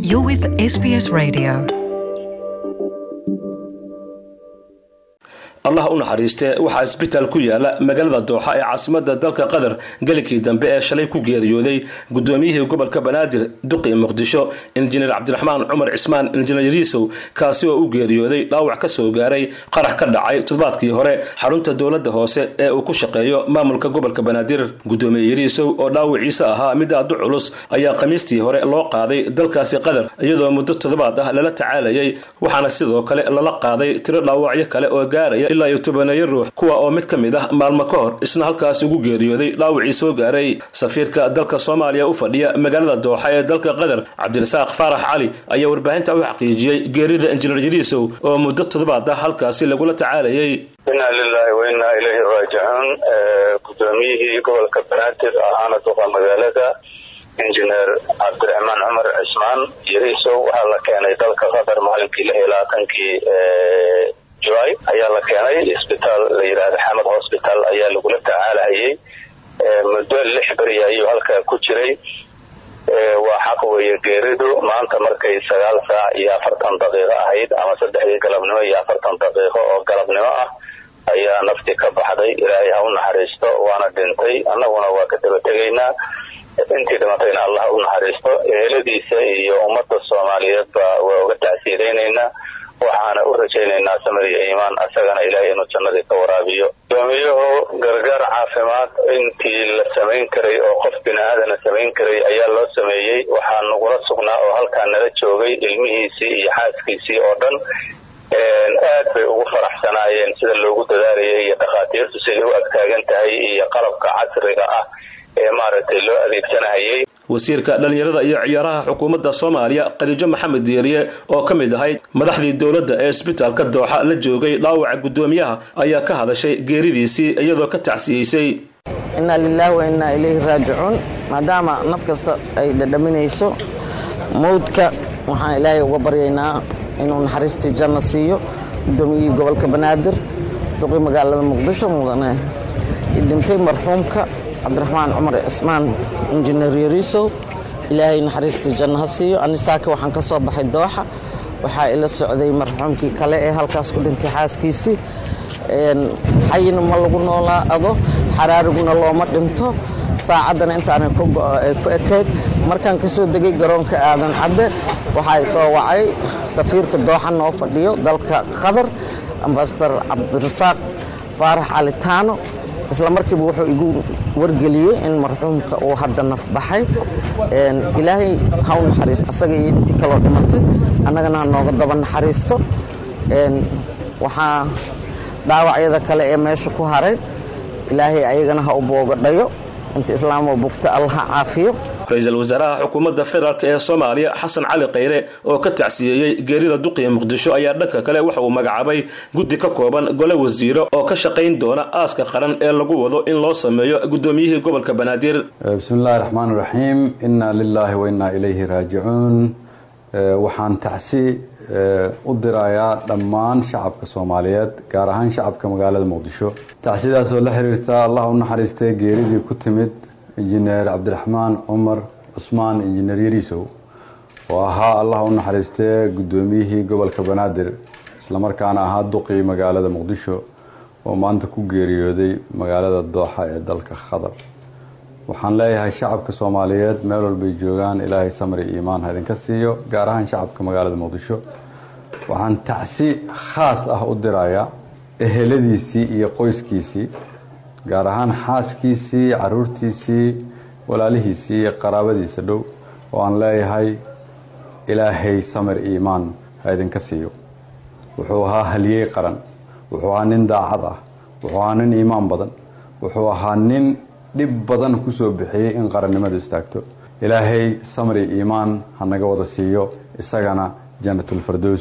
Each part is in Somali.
You're with SBS Radio. allah u naxariistee waxaa isbitaal ku yaala magaalada dooxa ee caasimada dalka qatar gelikii dambe ee shalay ku geeriyooday gudoomiyihii gobolka banaadir duqi muqdisho injineer cabdiraxmaan cumar cismaan injineer yariisow kaasi oo u geeriyooday dhaawac ka soo gaaray qarax ka dhacay toddobaadkii hore xarunta dowladda hoose ee uu ku shaqeeyo maamulka gobolka banaadir gudoomiye yariisow oo dhaawiciisa ahaa mid aad u culus ayaa khamiistii hore loo qaaday dalkaasi qatar iyadoo muddo toddobaad ah lala tacaalayay waxaana sidoo kale lala qaaday tiro dhaawacyo kale oo gaaraya ilaa iyo tobaneeyo ruux kuwa oo mid ka mid ah maalmo ka hor isna halkaas ugu geeriyooday dhaawacii soo gaaray safiirka dalka soomaaliya u fadhiya magaalada dooxa ee dalka qatar cabdirasaaq faarax cali ayaa warbaahinta u xaqiijiyey geerida injineer yariisow oo muddo toddobaad ah halkaasi lagula tacaalayay inaa lilaahi wa innaa ilayhi raajicuun gudoomiyihii gobolka banaadir ahaana duqa magaalada injineer cabdiraxmaan cumar cismaan yariisow waxaa la keenay dalka qatar maalinkii lix iyo labaatankii july ayaa la keenay isbitaal la yidhaahda xamed hosbital ayaa lagula tacaalahayay muddo lix beri ayuu halkaa ku jiray waa xaq weeye geeridu maanta markay sagaal saac iyo afartan daqiiqo ahayd ama saddexdii galabnimo iyo afartan daqiiqo oo galabnimo ah ayaa naftii ka baxday ilaahay ha u naxariisto waana dhintay annaguna waa ka daba tegaynaa intii dhimatayna allah u naxariisto eheladiisa iyo ummadda soomaaliyeedba waa uga tacsiiraynaynaa waxaana u rajaynaynaa samir iyo iimaan isagana ilaahay inuu jannadii ka waraabiyo gudoomiyuhu gargaar caafimaad intii la samayn karay oo qof bini aadana samayn karay ayaa loo sameeyey waxaa nagula sugnaa oo halkaa nala joogay ilmihiisii iyo xaaskiisii oo dhan aad bay ugu faraxsanaayeen sida loogu dadaalayay iyo dhakhaatiirtu siday u agtaagan tahay iyo qalabka casriga ah ee maaragtay loo adeegsanahayay wasiirka dhallinyarada iyo ciyaaraha xukuumadda soomaaliya khadiijo maxamed diiriye oo ka mid ahayd madaxdii dowladda ee isbitaalka dooxa la joogay dhaawaca guddoomiyaha ayaa ka hadashay geeridiisii iyadoo ka tacsiyeysay innaa lilaahi wa innaa ilayhi raajicuun maadaama naf kasta ay dhadhaminayso mawdka waxaan ilaahay uga baryaynaa inuu naxariistii janno siiyo guddoomiyihii gobolka banaadir duqii magaalada muqdisho mudane dhintay marxuumka cabdiraxmaan cumar cismaan injineer yariisow ilaahay naxariistii janno ha siiyo anisaaka waxaan ka soo baxay dooxa waxaa ila socday marxuumkii kale ee halkaas ku dhintay xaaskiisii xayina ma lagu noolaado xaraariguna looma dhinto saacaddana intaanay ku ekayd markaan ka soo degay garoonka aadan cadde waxaa soo wacay safiirka dooxa noo fadhiyo dalka qatar ambasadar cabdirasaaq faarax calitaano isla markiiba wuxuu igu wargeliyey in marxuumka uu hadda naf baxay ilaahay ha u naxariisto asaga iyo intii kaloo dhimatay annagana ha nooga daba naxariisto waxaa dhaawacyada kale ee meesha ku haray ilaahay ayagana ha u boogadhayo inta islaamoo bugta allaha caafiyo ra-iisul wasaaraha xukuumadda federaalk ee soomaaliya xasan cali khayre oo ka tacsiyeeyey geerida duqiya muqdisho ayaa dhanka kale waxa uu magacaabay guddi ka kooban gole wasiiro oo ka shaqayn doona aaska qaran ee lagu wado in loo sameeyo guddoomiyihii gobolka banaadir bismi illaahi raxmaan raxiim innaa lilaahi wa innaa ilayhi raajicuun waxaan tacsi u dirayaa dhammaan shacabka soomaaliyeed gaar ahaan shacabka magaalada muqdisho tacsidaasoo la xiriirta allah u naxariistay geeridii ku timid injineer cabdiraxmaan cumar cusmaan injineer yariisow oo ahaa allah u naxariistee guddoomiyihii gobolka banaadir islamarkaana ahaa duqii magaalada muqdisho oo maanta ku geeriyooday magaalada dooxa ee dalka qatar waxaan leeyahay shacabka soomaaliyeed meel walbay joogaan ilaahay samri iimaan ha idinka siiyo gaar ahaan shacabka magaalada muqdisho waxaan tacsi khaas ah u dirayaa eheladiisii iyo qoyskiisii gaar ahaan xaaskiisii caruurtiisii walaalihiisii iyo qaraabadiisa dhow oo aan leeyahay ilaahay samir iimaan ha idinka siiyo wuxuu ahaa haliyey qaran wuxuu ahaa nin daacad ah wuxuu ahaa nin iimaan badan wuxuu ahaa nin dhib badan kusoo bixiyey in qarannimadu istaagto ilaahay samri iimaan ha naga wada siiyo isagana janatulfardowso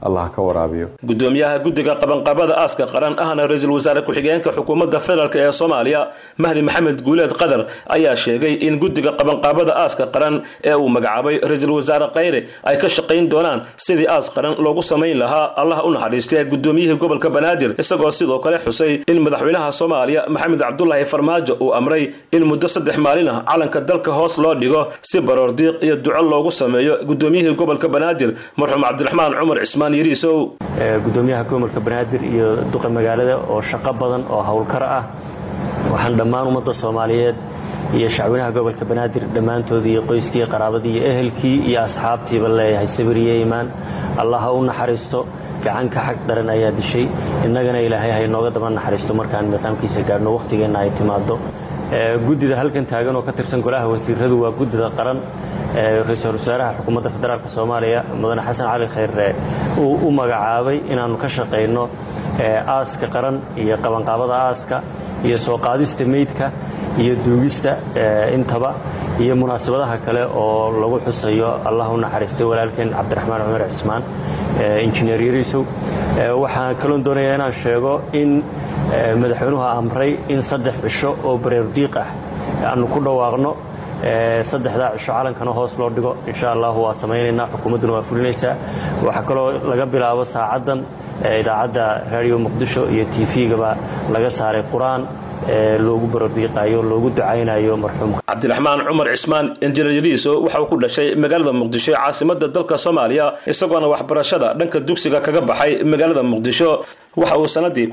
allah ka waraabiyo gudoomiyaha guddiga qabanqabada aaska qaran ahna ra-iisul wasaare ku-xigeenka xukuumadda federaalk ee soomaaliya mahdi maxamed guuleed qadar ayaa sheegay in guddiga qabanqaabada aaska qaran ee uu magacaabay ra-iisul wasaare khayre ay ka shaqayn doonaan sidii aas qaran loogu samayn lahaa allah u naxariistee gudoomiyihii gobolka banaadir isagoo sidoo kale xusay in madaxweynaha soomaaliya maxamed cabdulaahi farmaajo uu amray in muddo saddex maalin ah calanka dalka hoos loo dhigo si baroordiiq iyo duco loogu sameeyo gudoomiyihii gobolka banaadir marxuum cabdiraxmaan cumar cismaan yariisow gudoomiyaha gobolka banaadir iyo duqa magaalada oo shaqo badan oo howlkar ah waxaan dhammaan ummadda soomaaliyeed iyo shacwinaha gobolka banaadir dhammaantoodii iyo qoyskii qaraabadii iyo ehelkii iyo asxaabtiiba leeyahay sabiriyo iimaan allah ha u naxariisto gacanka xag daran ayaa dishay innagana ilaahay ha inooga daba naxariisto markaan miiqaamkiisa gaadhno wakhtigeenna ay timaado guddida halkan taagan oo ka tirsan golaha wasiiradu waa guddida qaran ra-iisul wasaaraha xukuumadda federaalk soomaaliya mudane xasan cali khayre uu u magacaabay inaannu ka shaqayno aaska qaran iyo qabanqaabada aaska iyo soo qaadista meydka iyo duugista intaba iyo munaasabadaha kale oo lagu xusayo allah u naxariistay walaalkeen cabdiraxmaan cumar cismaan injineer yariisow waxaan kaloon doonayaa inaan sheego in madaxweynuhu amray in saddex cisho oo bareerdiiq ah aanu ku dhawaaqno saddexdaa cisho calankana hoos loo dhigo insha allahu waa samaynaynaa xukuumadduna waa fulinaysaa waxaa kaloo laga bilaabo saacaddan idaacadda raadiyo muqdisho iyo tv-gaba laga saaray qur-aan loogu baroordiiqayo loogu ducaynayo marxuumka cabdiraxmaan cumar cismaan injineer yariiso waxa uu ku dhashay magaalada muqdisho ee caasimada dalka soomaaliya isagoona waxbarashada dhanka dugsiga kaga baxay magaalada muqdisho waxa uu sanadii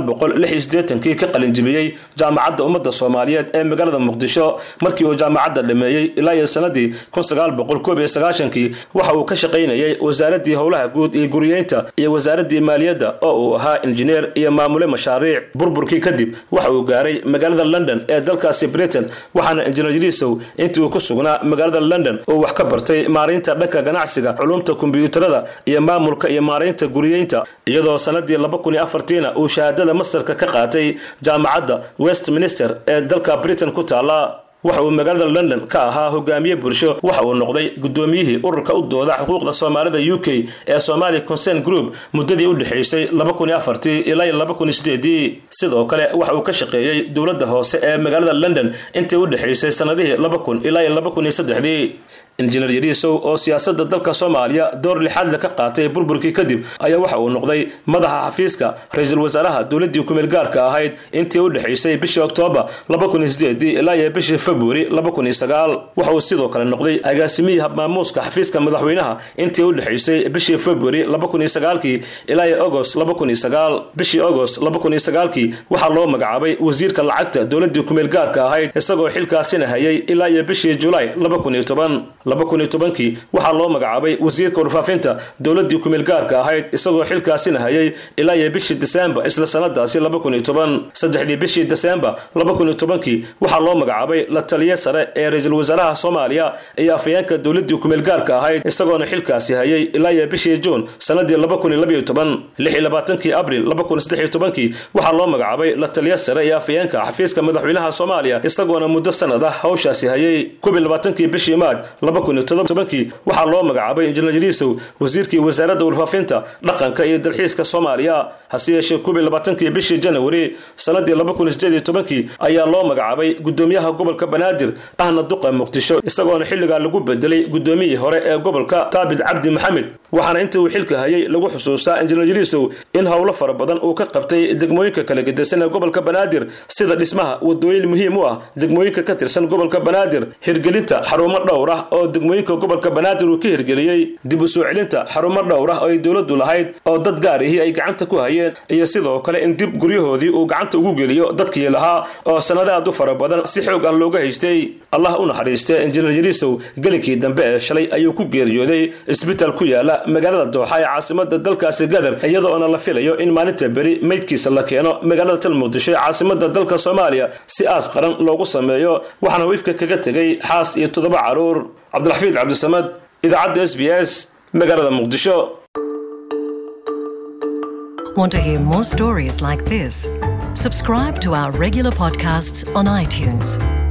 kii ka qalinjibiyey jaamacadda ummadda soomaaliyeed ee magaalada muqdisho markii uu jaamacadda dhameeyey ilaa iyo sanadii kii waxa uu ka shaqaynayay wasaaradii howlaha guud iyo guriyeynta iyo wasaaradii maaliyadda oo uu ahaa injineer iyo maamule mashaariic burburkii kadib waxa uu gaaray magaalada london ee dalkaasi britain waxaana injineer yariisow intii uu ku sugnaa magaalada london uu wax ka bartay maaraynta dhanka ganacsiga culumta kombiyuutarada iyo maamulka iyo maaraynta guriyeynta iyadoo sanadii uu shahaadada mastarka ka qaatay jaamacadda westminster ee dalka britain ku taala waxa uu magaalada london ka ahaa hogaamiye bulsho waxa uu noqday gudoomiyihii ururka u dooda xuquuqda soomaalida u k ee somali concern group muddadii u dhexaysay ilaa sidoo kale waxa uu ka shaqeeyey dowladda hoose ee magaalada london intii u dhexaysay sanadihii ilaa injineer yariisow oo siyaasada dalka soomaaliya door lixaadle ka qaatay burburkii kadib ayaa waxa uu noqday madaxa xafiiska ra-iisul wasaaraha dowladii kumeel gaarka ahayd intii u dhexaysay bishii oktoobar ilaa iyo bishii februari waxa uu sidoo kale noqday agaasimihii habmaamuuska xafiiska madaxweynaha intii u dhexaysay bishii februari ilaa iyo agost bishii agost kii waxaa loo magacaabay wasiirka lacagta dowladii kumeel gaarka ahayd isagoo xilkaasina hayay ilaa iyo bishii julaay kii waxaa loo magacaabay wasiirka warfaafinta dowladii kumeel gaarka ahayd isagoo xilkaasina hayay ilaa iyo bishii desembar isla sanadaasi saddexdii bishii desembar kii waxaa loo magacaabay la taliye sare ee ra-iisul wasaaraha soomaaliya iyo afayeenka dowladii kumeel gaarka ahayd isagoona xilkaasi hayay ilaa iyo bishii juun sanadii kii abril kii waxaa loo magacaabay la taliye sare iyo afayeenka xafiiska madaxweynaha soomaaliya isagoona muddo sanad ah hawshaasi hayay kii bishii maaj kii waxaa loo magacaabay injineer yariisow wasiirkii wasaaradda warfaafinta dhaqanka iyo dalxiiska soomaaliya hase yeeshee kii bishii janawari sanadii kii ayaa loo magacaabay gudoomiyaha gobolka banaadir ahna duqa muqdisho isagoona xilligaa lagu bedelay gudoomiyihii hore ee gobolka taabit cabdi maxamed waxaana intii uu xilka hayay lagu xusuustaa injineer yariisow in howlo fara badan uu ka qabtay degmooyinka kala gedisan ee gobolka banaadir sida dhismaha wadooyin muhiim u ah degmooyinka ka tirsan gobolka banaadir hirgelinta xarumo dhowr ah oo degmooyinka gobolka banaadir uu ka hirgeliyey dib u soo celinta xarumo dhowr ah oo ay dowladdu lahayd oo dad gaarihii ay gacanta ku hayeen iyo sidoo kale in dib guryahoodii uu gacanta ugu geliyo dadkii lahaa oo sanada aad u fara badan si xoog ah looga haystay allah u naxariistee injineer yariisow gelinkii dambe ee shalay ayuu ku geeriyooday isbitaal ku yaala magaalada dooxa ee caasimada dalkaasi gadar iyadoona la filayo in maalinta beri meydkiisa la keeno magaalada tal muqdisho ee caasimada dalka soomaaliya si aas qaran loogu sameeyo waxaana uu ifka kaga tegay xaas iyo toddoba caruur cabdiraxfiid cabdisamad idaacadda s b s magaalada muqdisho Want to hear more stories like this? Subscribe to our regular podcasts on iTunes.